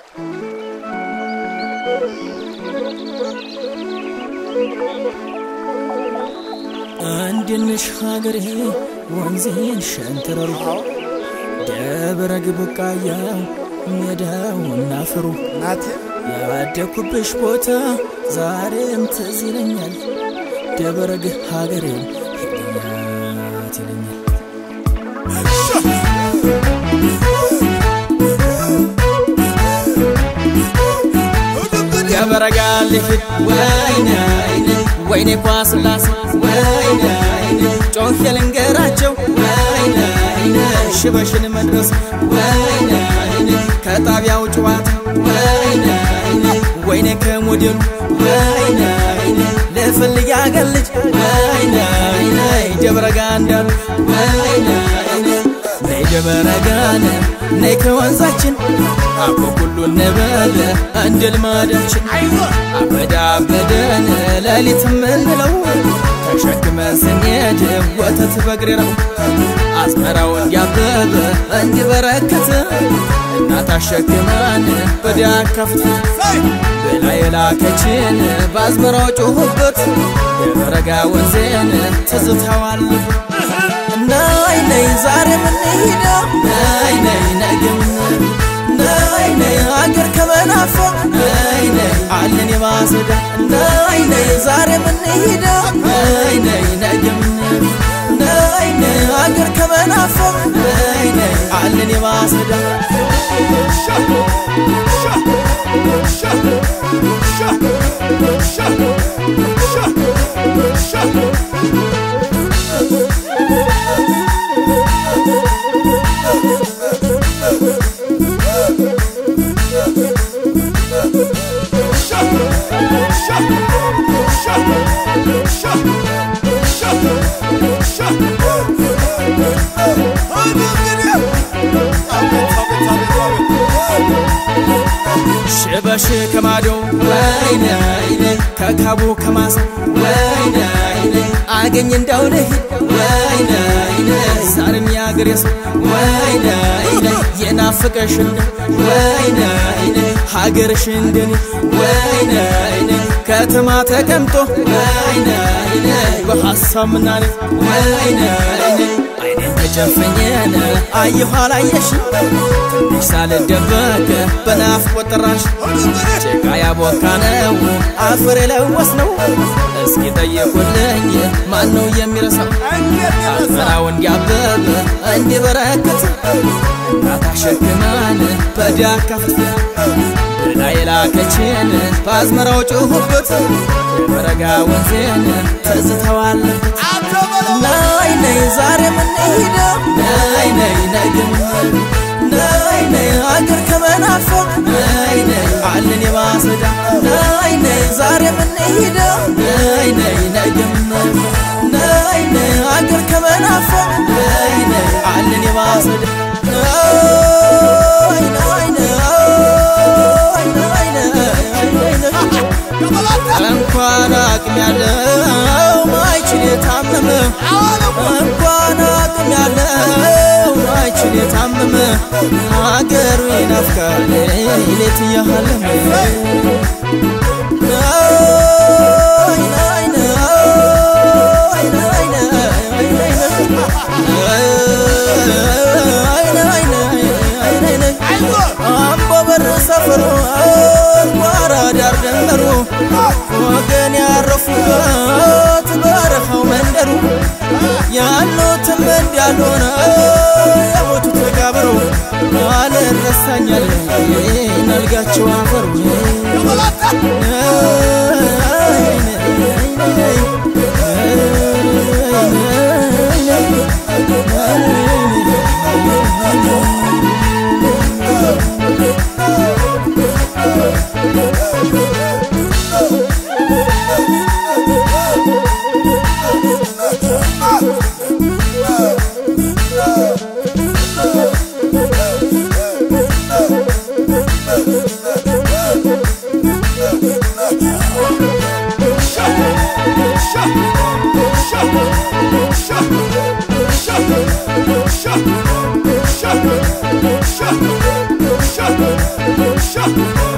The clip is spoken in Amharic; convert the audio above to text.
እንድንሽ ሀገሬ ወንዜን ሸንተረሩ ደብረ ግቡቃያው ሜዳውና አፈሩ ናቴ ያደኩብሽ ቦታ ዛሬም ትዝ ይለኛል። ደበረግ ሀገሬን ሄድያት ይለኛል። ደበረጋ ልሂድ ወይኔ አይኔ ወይኔ ኳስላሴ ወይኔ አይኔ ጮህ ልንገራቸው ወይኔ አይኔ ሽበሽን መድረስ ወይኔ አይኔ ከጣቢያው ጨዋታ ወይኔ አይኔ ወይኔ ከሞዴሉ ወይኔ አይኔ ልፈልግ ያገር ልጅ ወይኔ አይኔ ደብረጋ እንዳሉ ወይኔ አይኔ ነይ ደብረጋነ ነይ ከወንዛችን አቦ ሁሉ እንበል እንደ ልማዳችን አበዳ አበደን ሌሊት ምንለው ተሸክመን ስንሄድ ወተት በግሬ ነው አዝመራው እንዲያበበ እንዲበረከት እናት አሸክማን በዳከፍት ብላ የላከችን በአዝመራው ጮሁበት የበረጋ ወንዜን ትዝታዋልፍ ነይ ነይ ዛሬ ምንሄዳ ነይ ነይ ነገ ምን ነይ ነይ አገር ከመናፈቅ ነይ ነይ አለን የማሰዳ ነይ ነይ ዛሬ ምንሄዳ ነይ ነይ ነገ ምን ነይ ነይ አገር ከመናፈቅ ነይ ነይ አለን የማሰዳ ሽበሽ ከማዶ ወይኔ አይኔ ከካቡ ከማሳ ወይኔ አይኔ አገኝ እንዳው ልሂድ ወይኔ አይኔ ዛሬም ያገሬ ሰው ወይኔ አይኔ የናፈቀሽ እንደ ወይኔ አይኔ ሀገርሽ እንደኔ ወይኔ አይኔ ከተማ ተቀምጦ ወይኔ አይኔ በሐሳብ ምናኔ ወይኔ አይኔ አይኔን ተጨፈኘን አየኋ ላየሽ ትንሽ ሳልደበቅ በናፍቆት ጠራሽ ጭቃ ያቦካነው አፈር የለወስ ነው እስኪ ጠየቁልኝ ማን ነው የሚረሳው አዝመራው እንዲያበብ እንዲበረከት እናት አሸክማን በዳካፍት ብላ የላከችን በአዝመራው ጮሁበት የበረጋ ወንዜን ትዝተዋለበት ነይ ነይ ዛሬ ምንሄዳ ነይ ነይ ነገ ምን ነይ ነይ አገር ከመናፈቅ ነይ ነይ አለን የማሰዳ ነይ ነይ ዛሬ ምንሄዳ ነይ ነይ ነገ ምን ነይ ነይ አገር ከመናፈቅ ነይ ነይ አለን የማሰዳ ነይ ነይ እንኳን አቅም ያለው ማይችል የታመመ እንኳን አቅም ያለው ማይችል የታመመ ሀገሩ ይናፍቃል ሌት እያሃለመ አምቦ በር ሰፈሩ ጓራ ዳር ደንበሩ ወገን ያረፉበት በረሃው መንደሩ ያሉትም እንዳልሆነ የሞቱት ተቀብረው አልረሳኛል ነልጋቸው አፈሩ Shut ሻ